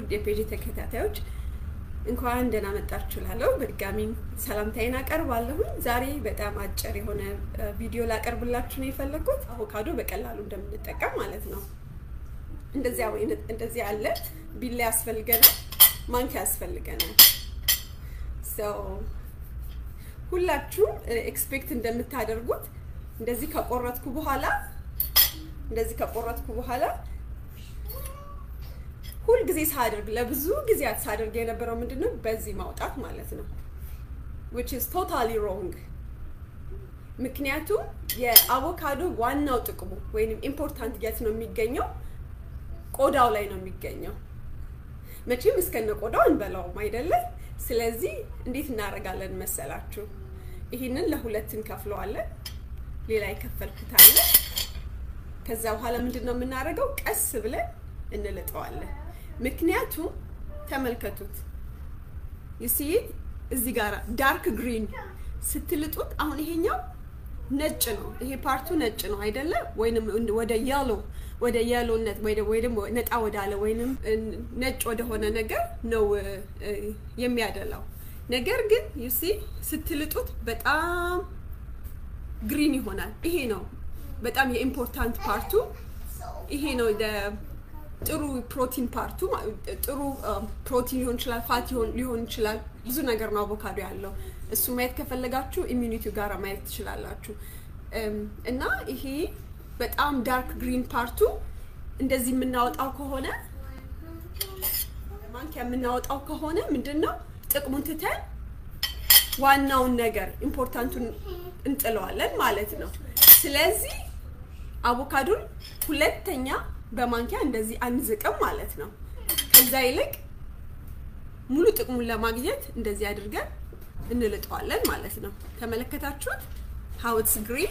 ውድ የፔጅ ተከታታዮች እንኳን ደህና መጣችሁ እላለሁ። በድጋሚ ሰላምታዬን አቀርባለሁኝ። ዛሬ በጣም አጭር የሆነ ቪዲዮ ላቀርብላችሁ ነው የፈለግኩት። አቮካዶ በቀላሉ እንደምንጠቀም ማለት ነው። እንደዚያ ወይ እንደዚህ ያለ ቢላ ያስፈልገናል፣ ማንኪያ ያስፈልገናል። ሁላችሁም ኤክስፔክት እንደምታደርጉት እንደዚህ ከቆረጥኩ በኋላ እንደዚህ ከቆረጥኩ በኋላ ሁል ጊዜ ሳደርግ ለብዙ ጊዜያት ሳደርግ የነበረው ምንድነው በዚህ ማውጣት ማለት ነው which is totally wrong ምክንያቱም የአቮካዶ ዋናው ጥቅሙ ወይንም ኢምፖርታንት የት ነው የሚገኘው ቆዳው ላይ ነው የሚገኘው መቼም እስከነ ቆዳው እንበላውም አይደለም ስለዚህ እንዴት እናደርጋለን መሰላችሁ ይህንን ለሁለት እንከፍለዋለን ሌላ የከፈልኩት አለ ከዛ በኋላ ምንድን ነው የምናደርገው ቀስ ብለን እንልጠዋለን ምክንያቱም ተመልከቱት ይሲ እዚህ ጋር ዳርክ ግሪን ስትልጡት አሁን ይሄኛው ነጭ ነው ይሄ ፓርቱ ነጭ ነው አይደለም ወይንም ወደ የሎ ወደ የሎነት ወይ ደግሞ ነጣ ወዳለ ወይንም ነጭ ወደሆነ ነገር ነው የሚያደላው ነገር ግን ዩሲ ስትልጡት በጣም ግሪን ይሆናል ይሄ ነው በጣም የኢምፖርታንት ፓርቱ ይሄ ነው ጥሩ ፕሮቲን ፓርቱ ጥሩ ፕሮቲን ሊሆን ይችላል ፋት ሊሆን ይችላል ብዙ ነገር ነው አቮካዶ ያለው እሱ ማየት ከፈለጋችሁ ኢሚኒቲው ጋር ማየት ትችላላችሁ እና ይሄ በጣም ዳርክ ግሪን ፓርቱ እንደዚህ የምናወጣው ከሆነ ማንኪያ የምናወጣው ከሆነ ምንድን ነው ጥቅሙን ትተን ዋናውን ነገር ኢምፖርታንቱን እንጥለዋለን ማለት ነው ስለዚህ አቮካዶን ሁለተኛ በማንኪያ እንደዚህ አንዝቅም ማለት ነው ከዛ ይልቅ ሙሉ ጥቅሙን ለማግኘት እንደዚህ አድርገን እንልጠዋለን ማለት ነው ተመለከታችሁት ሀውትስ ግሪን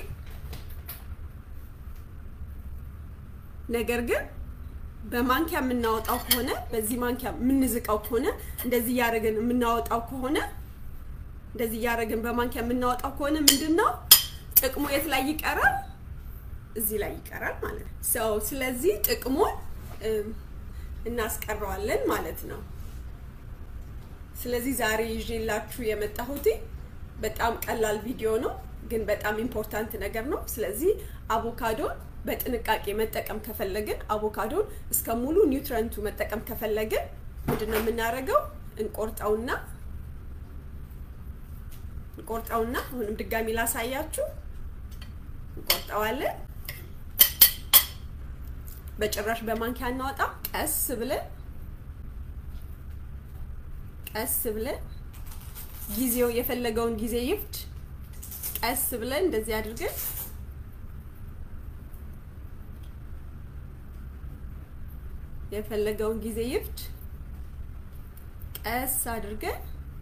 ነገር ግን በማንኪያ የምናወጣው ከሆነ በዚህ ማንኪያ የምንዝቀው ከሆነ እንደዚህ እያደረግን የምናወጣው ከሆነ እንደዚህ እያደረግን በማንኪያ የምናወጣው ከሆነ ምንድን ነው ጥቅሙ የት ላይ ይቀራል እዚህ ላይ ይቀራል ማለት ነው ሰው ስለዚህ ጥቅሙን እናስቀረዋለን ማለት ነው ስለዚህ ዛሬ ይዤላችሁ የመጣሁት በጣም ቀላል ቪዲዮ ነው ግን በጣም ኢምፖርታንት ነገር ነው ስለዚህ አቮካዶን በጥንቃቄ መጠቀም ከፈለግን አቮካዶን እስከ ሙሉ ኒውትረንቱ መጠቀም ከፈለግን ምንድነው የምናደርገው እንቆርጠውና እንቆርጠውና አሁንም ድጋሚ ላሳያችሁ እንቆርጠዋለን በጭራሽ በማንኪያ እናወጣ ቀስ ብለን ቀስ ብለን ጊዜው የፈለገውን ጊዜ ይፍጅ ቀስ ብለን እንደዚህ አድርገን የፈለገውን ጊዜ ይፍጅ ቀስ አድርገን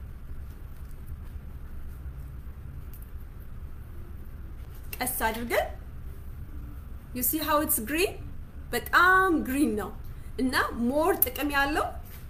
ቀስ አድርገን ዩ ሲ ሃው ኢትስ ግሪን በጣም ግሪን ነው እና ሞር ጥቅም ያለው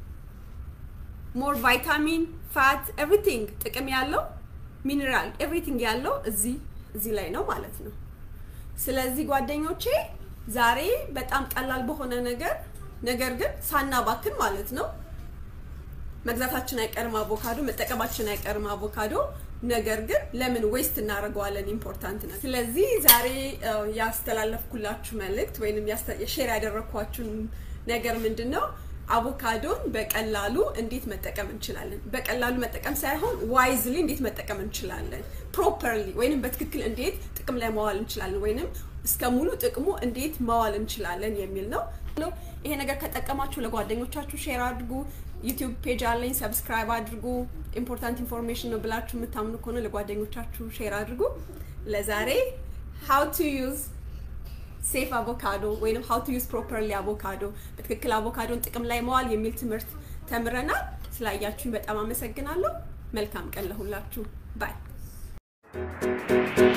ሞር ቫይታሚን ፋት ኤቭሪቲንግ ጥቅም ያለው ሚኒራል ኤቭሪቲንግ ያለው እዚህ እዚህ ላይ ነው ማለት ነው ስለዚህ ጓደኞቼ ዛሬ በጣም ቀላል በሆነ ነገር ነገር ግን ሳናባክን ማለት ነው መግዛታችን አይቀርም አቮካዶ መጠቀማችን አይቀርም አቮካዶ ነገር ግን ለምን ዌስት እናደርገዋለን ኢምፖርታንት ነው ስለዚህ ዛሬ ያስተላለፍኩላችሁ መልእክት ወይም ሼር ያደረግኳችሁን ነገር ምንድን ነው አቮካዶን በቀላሉ እንዴት መጠቀም እንችላለን በቀላሉ መጠቀም ሳይሆን ዋይዝሊ እንዴት መጠቀም እንችላለን ፕሮፐርሊ ወይንም በትክክል እንዴት ጥቅም ላይ መዋል እንችላለን ወይንም እስከ ሙሉ ጥቅሙ እንዴት መዋል እንችላለን የሚል ነው ይሄ ነገር ከጠቀማችሁ ለጓደኞቻችሁ ሼር አድርጉ ዩቲዩብ ፔጅ አለኝ ሰብስክራይብ አድርጉ ኢምፖርታንት ኢንፎርሜሽን ነው ብላችሁ የምታምኑ ከሆነ ለጓደኞቻችሁ ሼር አድርጉ ለዛሬ ሃው ቱ ዩዝ ሴፍ አቮካዶ ወይም ሃው ቱ ዩዝ ፕሮፐርሊ አቮካዶ በትክክል አቮካዶን ጥቅም ላይ መዋል የሚል ትምህርት ተምረናል ስላያችሁኝ በጣም አመሰግናለሁ መልካም ቀን ለሁላችሁ ባይ